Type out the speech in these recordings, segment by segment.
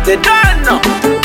they don't know.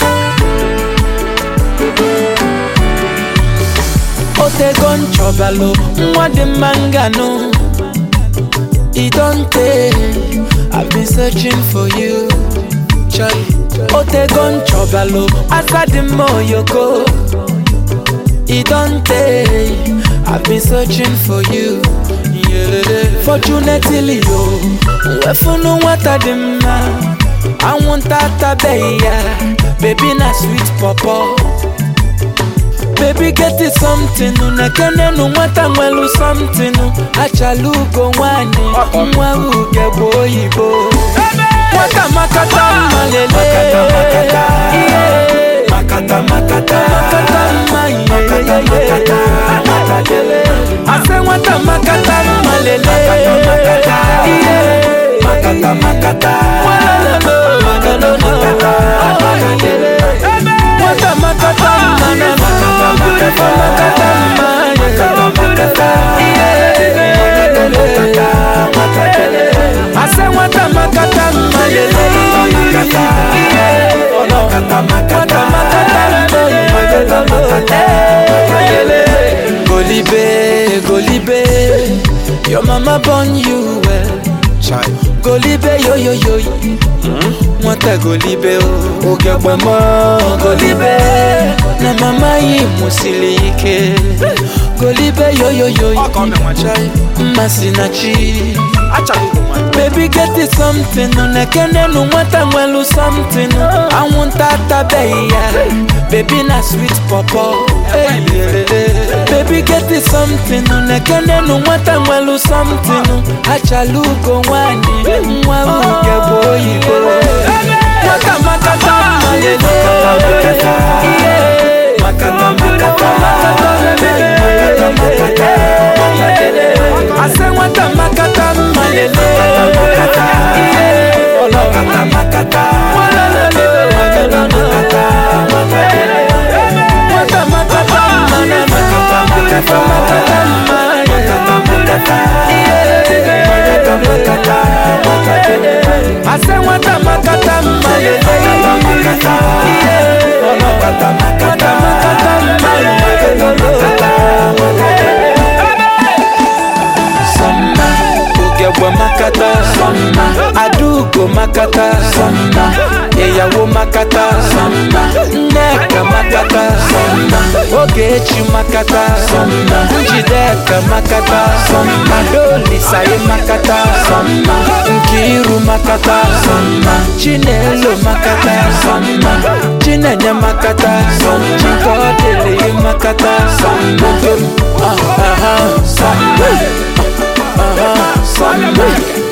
otego nchọbalụ nwa dị mma nganụ e don tey i've been searching for you Charlie. otego nchọbalụ asa dị mma oyoko e don tey i've been searching for you fortunately o wefunu nwata dị mma anwụnta atabeghị ya bebi na sweet pọpọ Baby get it something Nekenenu nwata nwelu something Achala ugo nwanyị Nwa uge bụ oyibo Nwata makata mma lele Makata, makata. Yeah. Makata, makata. Makata mma yeah, Makata, yeah, makata. yeah. Makata. Ase nwata makata mma lele Makata, makata. Yeah. Makata, makata. Walolo, walolo. Makata, makata. Nwata makata mma na Makata, makata. makata mma Makata, makata. Yeah. Makata, makata. Ase nwata makata mma lele Makata, Yeah. Makata, makata. Nwata makata mma lele Golibe, Golibe Your mama born you well Golibe yo yo yo Nwata Golibe o Oge gbemo Golibe Na mama yi musili ike Golibe yo yo yo Mmasị na chi Baby get it something Nekenenu nwata nwelu something Anwụnta atabeghị ya Baby na sweet pọpọ Baby get it something Nekenenu nwata nwelu something Achala ugo nwanyị Nwa uge bụ oyibo Nwata makata mma lele Makata, makata. Yeah. Makata, makata. Makata, makata. Ase nwata makata mma lele makata. Yeah. Makata, makata. Nwata makata mma na Makata, makata. makata mma Makata, makata. Makata, makata. Makata. Ase nwata makata mma lele Makata, makata. Yeah. Makata, makata. makata mma Sọmma Ugegbe makata Sọmma Adaugo makata Sọmma Ịyawo makata Sọmma Nneka makata Sọmma Ogechi makata Sọmma Njideka makata Sọmma Dolisaye makata Sọmma Nkiru makata Sọmma Chinelo makata Sọmma Chinenye makata Sọmma Chikodele makata Sọmma Ah, ah, ah, Sọmma Uh-huh. Samba.